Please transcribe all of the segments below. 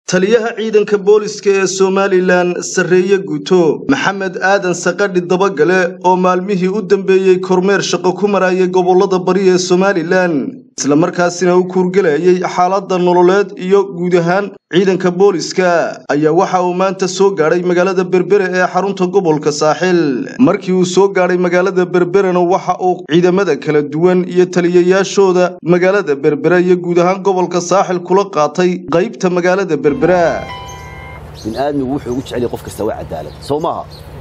taliyaha ciidanka booliska ee somalilan sarreeye guto maxamed aadan sakadhi dabagale oo maalmihii u dambeeyey kormeer shaqo ku marayay gobollada bari ee somalilan islamarkaasina u kuurgelayay xaaladda nololeed iyo guud ahaan ciidanka booliska ayaa waxa uu maanta soo gaadhay magaalada berbere ee xarunta gobolka saaxil markii uu soo gaadhay magaalada berberena waxa uu ciidamada kala duwan iyo taliyayaashooda magaalada berbere iyo guud ahaan gobolka saaxil kula qaatay qaybta magaalada berbera biniaadmigu wuxuu ugu jecel yahay qof kasta waa cadaalad soo maaha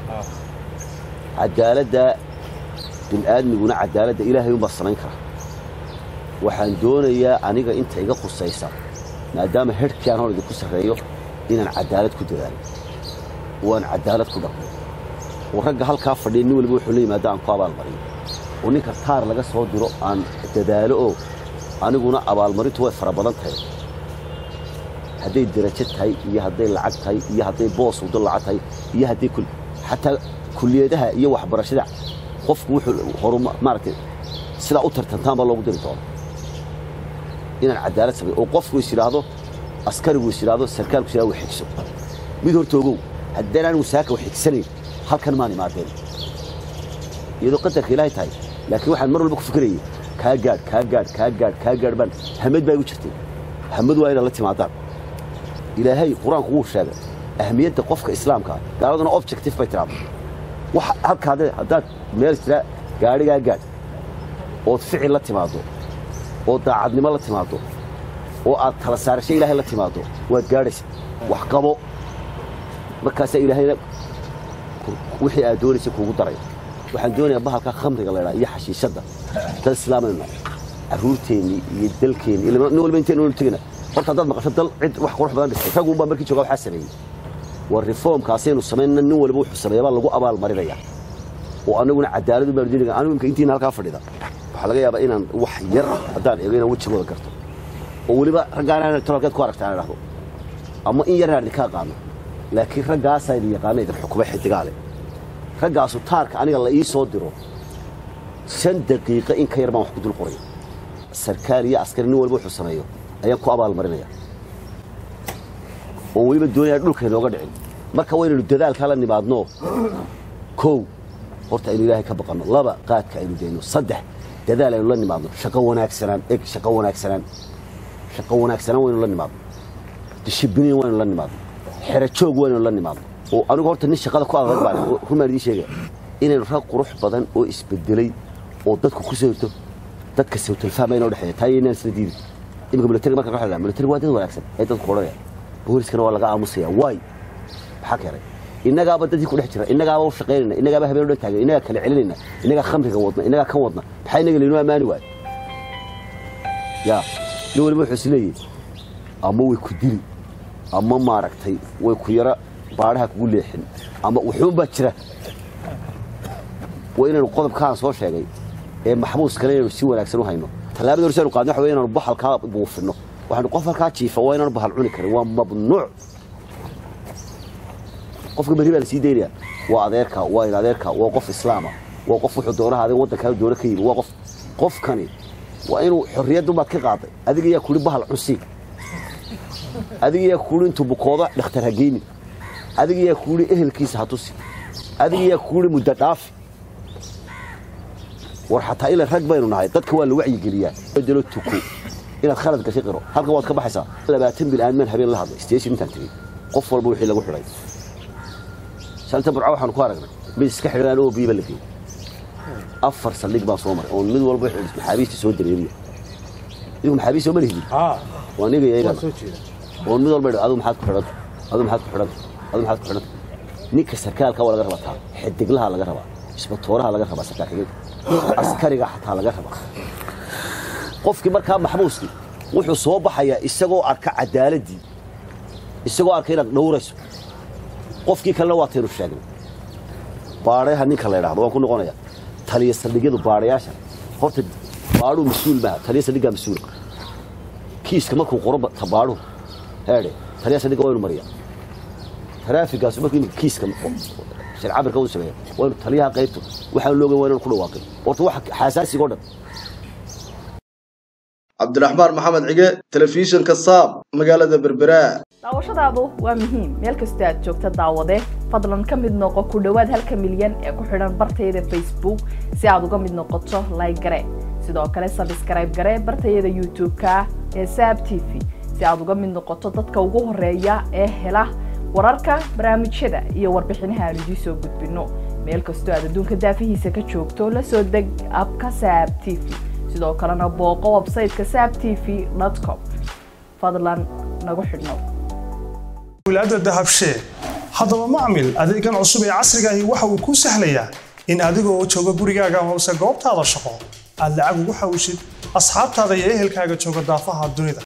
cadaaladda bini'aadmiguna cadaaladda ilaahay unbaa samayn kara waxaan doonayaa aniga inta iga khusaysa maadaama hedhkii aan hor idinku sarreeyo inaan cadaalad ku dadaalo oo aan cadaalad ku dhaqmo oo ragga halkaa fadhiya nin waliba wuxuu la yimaado aan ku abaalmariyo oo ninka taar laga soo diro aan dadaalo oo aniguna abaalmarintu way fara badan tahay hadday derajo tahay iyo hadday lacag tahay iyo hadday boos wado lacag tahay iyo hadday xataa kulliyadaha iyo waxbarashada qofku wuxuu horu maaragtay sidaa u tartantaan baa loogu diri doona inaan cadaalad sameeyo oo qofku is yidhaahdo askarigu is yidhaahdo sarkaalku is yidhahdo wax xigso mid horta ogow haddaan anigu saaka wax xigsanayn halkan maan imaadeen iyadoo qadarka ilaahay tahay laakiin waxaan mar walba ku fikirayay kaa gaadh kaa gaadh kaa gaadh kaa gaadh baan hamad baa igu jirtay hamad waa inaad la timaadaan ilaahay qur-aanku wuu sheegay ahmiyadda qofka islaamka ah gaaladuna objective bay tiraahdo wax halkaa haddaad meel jira gaadhigaa gaadh ood ficil la timaaddo oo daacadnimo la timaaddo oo aad tala saarasho ilaahay la timaaddo waad gaadhaysa wax qabo markaasaa ilaahayna wixii aad doonaysa kuugu daraya waxaan doonayaa bahalka khamriga la ydhaa iyo xashiishadda dad islaamayna carruurteennii iyo dalkeennii nin walba intaynu olu tegana horta haddaad maqasho dal cid wax qurux badan dhistay raggun baa markii jooga waxaa sameeyey waa reformkaasaynu samaynna nin waliba wuxuu sameeya baa lagu abaal marinaya oo annaguna cadaaladu baanu dinaga anigu imka intiina halkaa fadhida waxaa laga yaabaa inaan wax yar haddaan eego inaan wejigooda garto oo weliba raggaana tolkeed ku aragta aan idhahdo ama in yar inaan idinka aqaano laakiin raggaasaa idin yaqaana idin xukuma xidigaale raggaasu taarka aniga la ii soo diro shan daqiiqo in ka yar baan wax ku dul qoraya sarkaal iyo askari nin walba wuxuu sameeyo ayaan ku abaalmarinaya oo weliba doonaya dhulka inooga dhicin marka waynaynu dadaalkaa la nimaadno kow horta aynu ilaahay ka baqanno laba qaadka aynu dayno saddex dadaal aynu la nimaadno shaqo wanaagsanaan eg shaqo wanaagsanaan shaqo wanaagsanaan waynu la nimaadno dishibiliin waynu la nimaadno xero joog waynu la nimaadno oo anigu horta nin shaqada ku adag baan rumaan idiin sheegaya inaynu rag qurux badan oo isbedelay oo dadku ku sawirto dadka sawtalfahma inoo dhexeeya taa inaan isla diidi imika militariga marka ka militariga waa dad wanaagsan ee dadku odhanaya booliskana waa laga aamusaya waay maxaa keenay innagaaba dadkii ku dhex jira innagaaba u shaqaynayna innagaaba habeen o dhan taagan innagaa kala celinayna innagaa khamriga wadna innagaa kan wadna maxaa innaga laynoo ammaani waayo yaa nin waliba wuxuu is leeyahy ama way ku dili ama maaragtay way ku yara baadhaha kugu leexin ama wuxuunbaa jira waa inaynu qodobkaan soo sheegay ee maxbuuskana inaynu si wanaagsan u hayno tallaabada horse aynu qaadno waxa wey inaanu bahalkaa buufinno waxaanu qof halkaa jiifa waa inaanu bahal cuni karin waa mamnuuc qofka berri baa la sii daynaya waa adeerka waa in adeerka waa qof islaama waa qof wuxuu doonaha adee waddankaa doona ka yimi waa qof qofkani waa inuu xorriyaddubaad ka qaaday adiga yaa kuhi bahal cunsi adiga yaa kuhi intuu bukoodo dhakhtar ha geyni adiga yaa kuhi ehelkiisa ha tusi adiga yaa kuhi muddo dhaafi war xataa ila rag baynu nahay dadka waa la wacyigeliyaa bedelo tuko inaad khalad gashay qiro halkan waad ka baxaysaa labaatan bil aan maan habeen la hadlay station intaan tegey qof walba wixii lagu xidhay shalta burca waxaanu ku aragnay mid iska xidhan oo biiba la geeyey afar saldhig baan soo maray oo mid walba maxaabiista soo dareeriya idigu maxaabiist soo malihidin waa niga iyagana oo mid walba adigu maxaad ku xidhanta adigu maxaad ku xidhanta adigu maxaad ku xidhanta ninka sarkaalka waa laga rabaa taa xidiglaha laga rabaa isbatooraha laga rabaa sarkaal xigeenka askariga xataa laga rabaa qofkii markaa maxbuuskii wuxuu soo baxayaa isagoo arka cadaaladdii isagoo arka inaad dhowrayso qofkii kalena waa taynu sheegnay baadhayaha ninka la ydhahdo waan ku noqonaya taliya saldhigyadu baadhayaasha horta baadhuu mas-uul maaha taliya saldhiggaa mas-uula kiiska markuu qoro tabaadhuhu heedhe taliya saldhigga waynu mariyaa taraafikaasu markuu imika kiiska sharcabirka uu sameeya waynu taliyaha qaybto waxaan loogan waa inanu ku dhawaaqin horta waxa xaasaasiga o dhan cabdiraxmaan maxamed cige telefishinka saab magaalada berbera daawashadaadu waa muhiim meel kastoo aad joogta daawade fadlan ka mid noqo ku dhowaad halka milyan ee ku xidhan bartayada facebook si aad uga mid noqoto layg gare sidoo kale sabskrayb gare bartayada youtube-ka ee saab t v si aad uga mid noqoto dadka ugu horeeya ee hela wararka barnaamijyada iyo warbixinaha aan idiin soo gudbino meel kastoo aad adduunka daafihiisa ka joogto la soo deg abka saab t v sidoo kalena booqo websayteka saab t v com fadlan nagu xidhnow wilaada dahabshee haddaba macmil adeegan cusub ee casrigaahi waxa uu kuu sahlayaa in adigoo jooga gurigaaga hoose goobtaada shaqo aad lacag ugu xawishid asxaabtaada iyo ehelkaaga jooga daafaha dunida